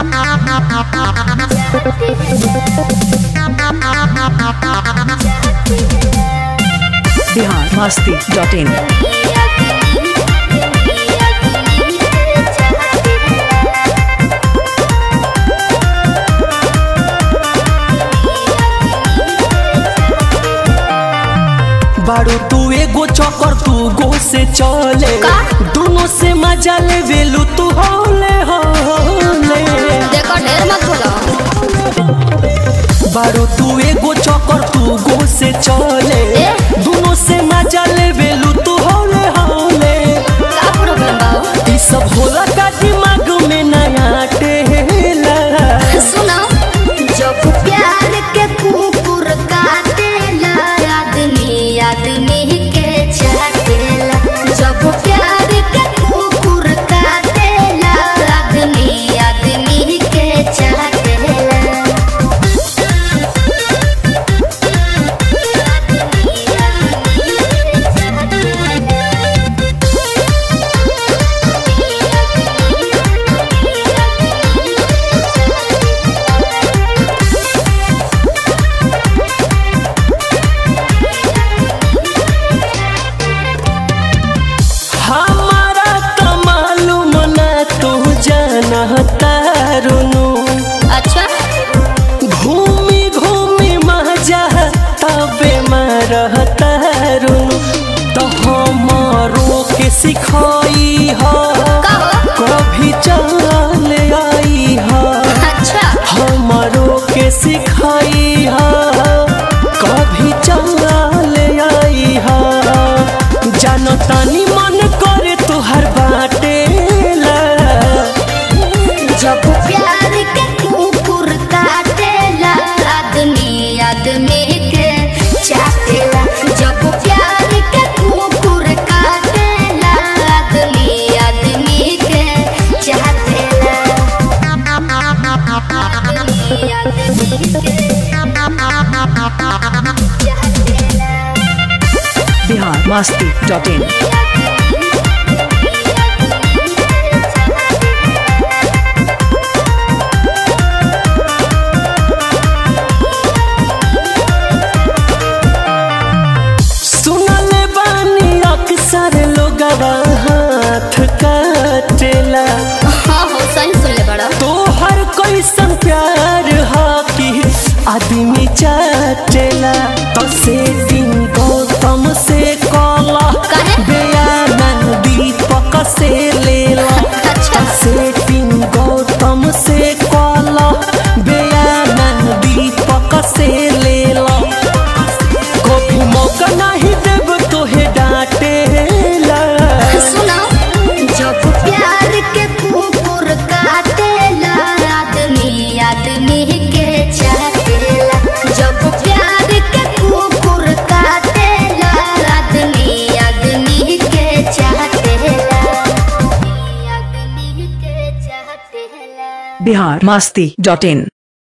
Bihar Masti dot in बारू तू एगो चौकर तू गो से चले का? दोनों से मजा ले वेलू तू होले होले देखो ढेर मत बोलो बारू तू एगो चौकर तू गो से चले ए? दोनों से मजा ले वेलू तू होले होले का प्रॉब्लम बा ई सब होला का दिमाग में नया टेला सुनो जब प्यार के कुकुर काटेला आदमी आदमी के चाटेला जब प्यार के कुकुर काटेला आदमी आदमी के चाटेला हमारा तो मालूम ना तू जानता रुनु अच्छा घूमी घूमी मजा तबे मरता रुनु तो हमारो के सिखाई हो का हो? कभी चल आई हो अच्छा हमारो के सिखाई हो कभी चल आई हो जानो तानी मन करे तुहर बाटेला जब प्यार के कुकुर काटेला आदमी आदमी के चाटेला जब प्यार के कुकुर काटेला आदमी आदमी के चाटेला आदमी आदमी के चाटेला बिहार मस्ती डॉट इन सुनले बानी अक्सर लोगवा हाथ काटेला हाँ हो सही सुन ले बड़ा तोहर कैसन प्यार हा कि आदमी चाटेला तो से दिन गौतम से कला काहे? बयानन दीपक से लेला अच्छा। तो से दिन गौतम से कला बयानन दीपक से लेला कभी मौका नहीं देब तोहे डांटेला सुनो जब प्यार के कुकुर काटेला आदमी आदमी के चाटेला जब प्यार के कुकुर काटेला आदमी आदमी के चाटेला आदमी के चाटेला बिहार मस्ती डॉट इन